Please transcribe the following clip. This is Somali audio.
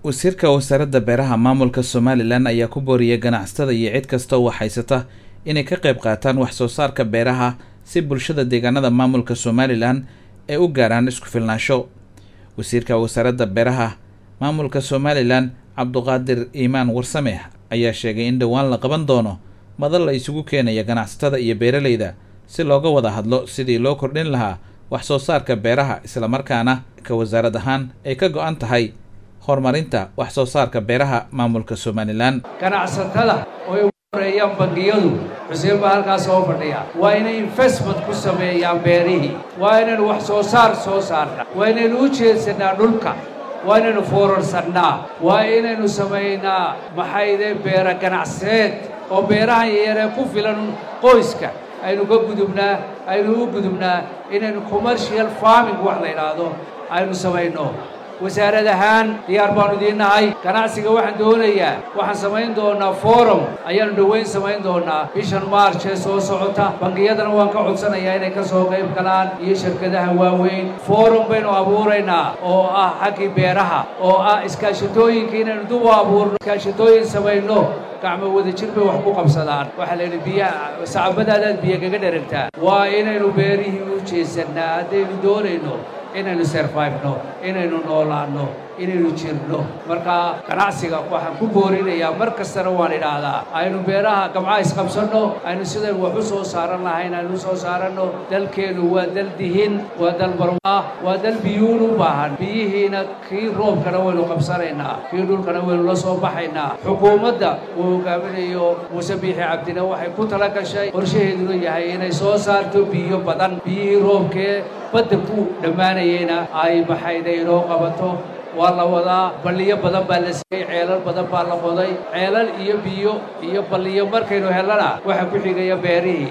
wasiirka wasaaradda beeraha maamulka somalilan ayaa ku booriyay ganacsatada iyo cid kasta oo haysata inay ka qayb qaataan wax soo saarka beeraha si bulshada deegaanada maamulka somalilan ay u gaaraan isku filnaansho wasiirka wasaaradda beeraha maamulka somalilan cabduqaadir iimaan warsame ayaa sheegay in dhowaan la qaban doono madal la isugu keenaya ganacsatada iyo beeraleyda si looga wada hadlo sidii loo kordhin lahaa wax soo saarka beeraha islamarkaana ka wasaarad ahaan ay ka go-an tahay horumarinta wax soo saarka beeraha maamulka somalilan ganacsatada oo ay ugu horeeyaan bangiyadu xuseen baa halkaas soo fadhiya waa inay investment ku sameeyaan beerihii waa inaynu wax soo saar soo saarna waa inaynu u jeedsanaa dhulka waa inaynu foorarsanaa waa inaynu samaynaa maxayde beera ganacseed oo beerahan yaryaree ku filan qoyska aynu ka gudubnaa aynu u gudubnaa inaynu commercial farming wax la yidhaahdo aynu samayno wasaarad ahaan diyaar baanu idiin nahay ganacsiga waxaan doonayaa waxaan samayn doonaa forum ayaanu dhoweyn samayn doonaa bishan march ee soo socota bangiyadana waan ka codsanayaa inay ka soo qayb galaan iyo shirkadaha waaweyn forum baynu abuuraynaa oo ah xaggii beeraha oo ah iskaashatooyinka inaynu dub u abuurno iskaashatooyin samayno gacmo wada jir bay wax ku qabsadaan waxaa la yidhi biyaha sacabadaadaad biyo kaga dheragtaa waa inaynu beerihii u jeesannaa haddaynu doonayno inaynu serfayfno inaynu noolaanno inaynu jirno marka ganacsiga waxaan ku boorinayaa mar kastana waan idhaahdaa aynu beeraha gamca isqabsanno aynu sidaynu wax u soo saaran lahayn aynu u soo saaranno dalkeennu waa dal dihin waa dal barwaa waa dal biyuun u baahan biyihiina kii roobkana waynu qabsanaynaa kii dhulkana waynu la soo baxaynaa xukuumadda uu hogaaminayo muuse biixi cabdina waxay ku tala gashay qorshaheeduna yahay inay soo saarto biyo badan biyihii roobkee badda ku dhammaanayeyna ay maxayda inoo qabato waa la wadaa balliyo badan baa la siiyey ceelal badan baa la qoday ceelal iyo biyo iyo balliyo markaynu hellana waxa ku xigaya beerihii